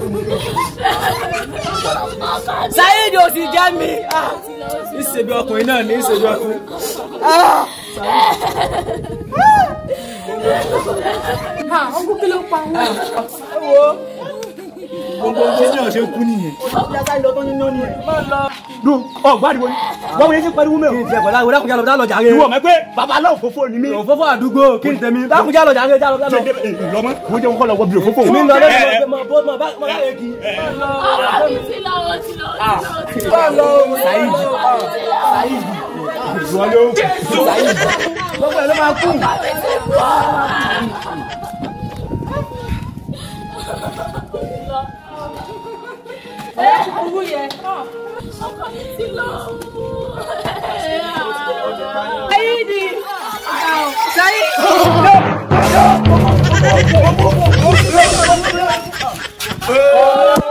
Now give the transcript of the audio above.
Saheed ò sì jẹ́ mi. Ah, Ìṣèbí ọkùnrin náà ní ìṣèbí ọkùnrin. Ah, ọkùn kí ló pa wọn. gbogbo ṣé ní ọ̀ṣẹ́ kú nìyẹn. Yàtá ìlọ tó ní náà nìyẹn. dùn ọ gbàdúgbò ni wọn wọlé sí pariwo mẹ Kí o. n tiẹ̀ pẹ̀lú àwọn ìdákùnjà lọ lọ jàre. ìwọ mẹ pé babaláwo fòfò ni mí. Òfófó àdúgbò kí n tẹ̀mí. Dákùnjà lọ jàre jálọ jálọ. lọmọ wo jẹ́ kọ́ lọ wọ bí òfófò. Èmi ń lọ lẹ́nu mọ̀ bó mọ̀ bá mọ̀ bá yẹ kí. ọmọ mi ti lọ ó ti lọ ó ti lọ. Bá lọ Saheed. Saheed. ìwọ ló. Gbogbo ẹ̀ ló máa kú. owó yẹn. ọkọ mi ti lọ. Saheed. Saheed.